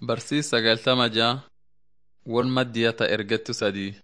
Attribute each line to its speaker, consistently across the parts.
Speaker 1: Barsiis sagaltama ja'a won maddiya ta ergettu sadii.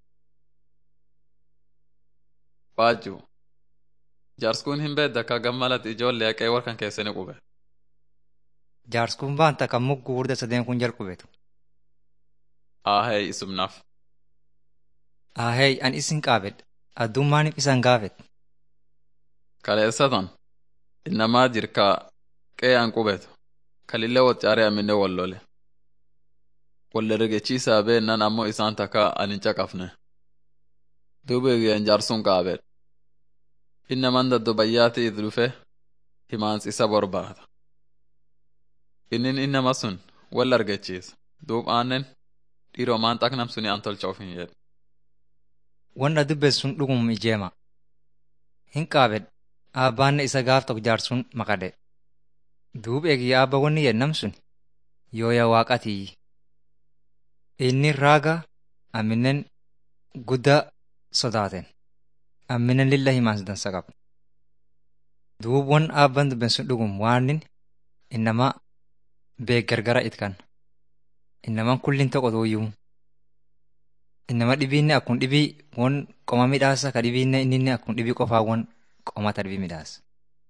Speaker 1: Waajju jaarskuun hin beedda ka gammalat ijoollee haqee warkan keessani qube.
Speaker 2: Jaarskuun baanta kan mugguu hurda sadeen kun jalqubetu.
Speaker 1: Aahee isumnaaf.
Speaker 2: Ahey an isin qaabedha. Addummaaniif isan gaafet.
Speaker 1: Kaleessatan innamaa jirka qee'an qubetu kalillee waccaaree aminne wallole. Walle rigechiisaa beennan ammoo isaan takka an hin caqafne. Duuba eegeen jaarsuun qaabedha. Innaman daddo bayyaati idi dhufe himaansi isa borbaata. Innin innama sun wal argachiisa. Duub aannen dhiiroo maan xaqnam suni an tolcha of hin jedhe.
Speaker 2: Wanta dubbes sun dhugum ijeema. Hin qaabed aabbaanne isa gaaf tokko jaarsuun maqade. Duub eegi aabba wanni yennam sun yooya waaqatii. Inni raaga amminen guddaa sodaaten. Amminen lilla himaas dansa qabu. Duub wan aabban dubben sun dhugum waanin innama beek gargara itkan. Innaman kullin tokko tuuyyuu. Innama dhibiinne akkun dhibii won qoma midhaasa ka dhibiinne inninne akkun dhibii qofaa won qomata dhibii midhaasa.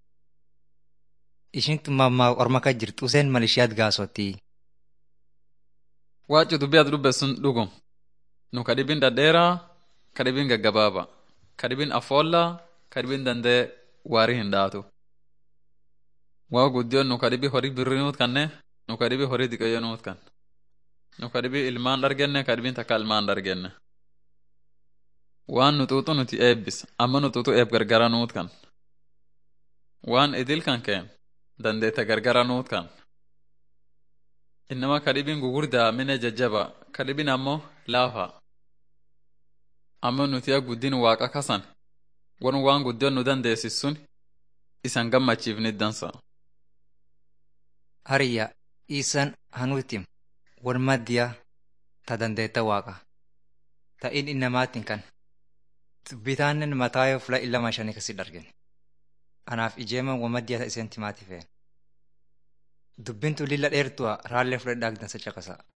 Speaker 2: Ishin tummaa orma ka jirtu useen malishiyaat gaasottii.
Speaker 1: Waaccu dubbii ati dubbe sun dhugum. Nu ka dhibin dhadheeraa ka dhibin gaggabaaba. Ka dhibin afoollaa ka dhibin dandee waarii hin dhaatu. Waa guddiyoon nu ka dhibii horii birrii nuut kanne nu ka dhibii horii diqayyoo nuut kan. Nu ka dhibii ilmaan dhargenne ka dhibiin takka ilmaan dhargenne. Waan nu xuuxu nuti eebbis amma nu xuuxu eeb gargara nuut kan. Waan idil kan keen dandeete gargara nuut kan. Innama ka dhibiin gugurdaa mine jajjaba ka dhibiin ammoo laafa. Amma nuti guddin waaqa kasan wan waan guddiyoon nu dandeessis sun isan gammachiifnit dansa.
Speaker 2: Hariyya isan hanuutim wan maddiya ta dandeetta waaqa. Ta'in innamaatiin kan. Bitaannen mataa yoo fula illama shanii kasi dargen. Anaaf ijeeman wan maddiya ta iseen timaati feen. Dubbintu lilla dheertu'a raallee fudhadhaa dansa caqasa.